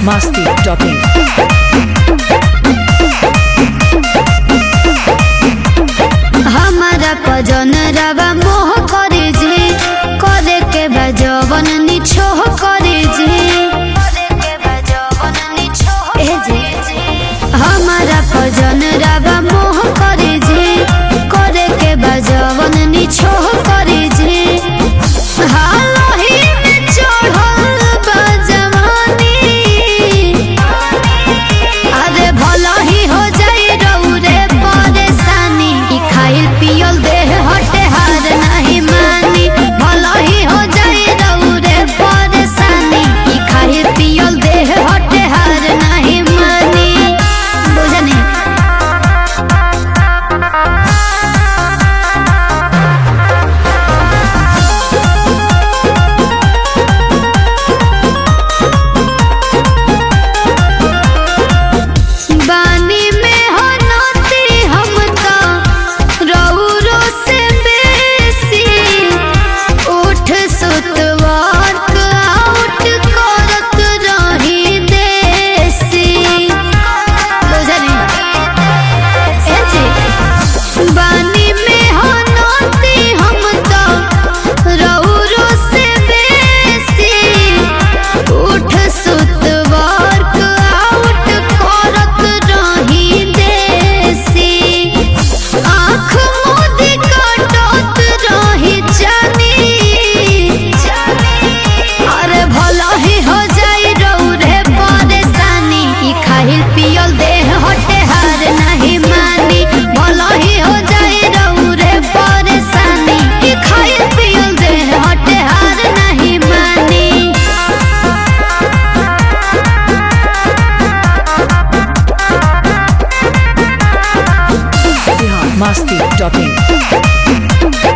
masti.in. हमारा पजन रवा मोह करे जे करे के बजवन निछोह करे जे ए जे हमारा पजन रवा मोह करे जे करे के बजवन निछोह करे जे हालही में चढ़ल बा जवानी अरे भला ही हो जाई रौरे परेशानी ई खाइल पियल देह हटे हार नहीं मानी भला ही हो जाई रौरे परेशानी ई खाइल पियल देह हटे हार नहीं मानी बुझनी बानी में हो नती हम तो रौरो से बेसी उठ सुत वर्क आउट करत रही देसी बुझनी ए जी बानी में हो नती हम तो रौरो से बेसी उठ सुत वर्क आउट करत रही देसी आँख मोदी कटत रही जानी अरे भला ही हो जाई रौरे परेशानी ई खाइल पियल देह हटे हार नहीं मानी भला ही हो जाई रौरे परेशानी ई खाइल पियल देह हटे हार नहीं मानी Bihar masti.in.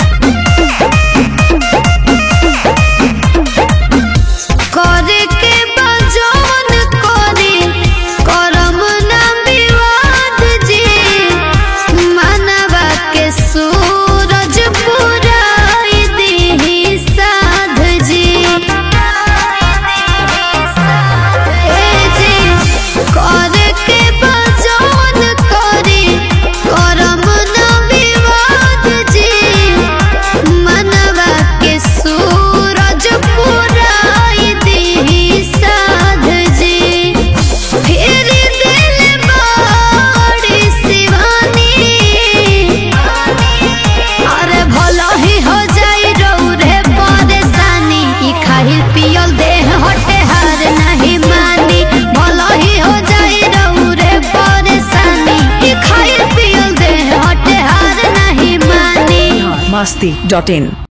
करे के बजौन करे करम ना विवाद जी मनवा के सूरज पुराई दीही साध जी ए जी करे के बजौन करे करम ना विवाद जी मनवा के सूरज पुराई दीही साध जी फिर दिल बाड़ी शिवानी अरे भला ही हो जाई रौरे परेशानी ई खाइल पियल देह हटे हार नहीं मानी भला ही हो जाई रौरे परेशानी ई खाइल पियल देह हटे हार नहीं मानी Bihar masti.in.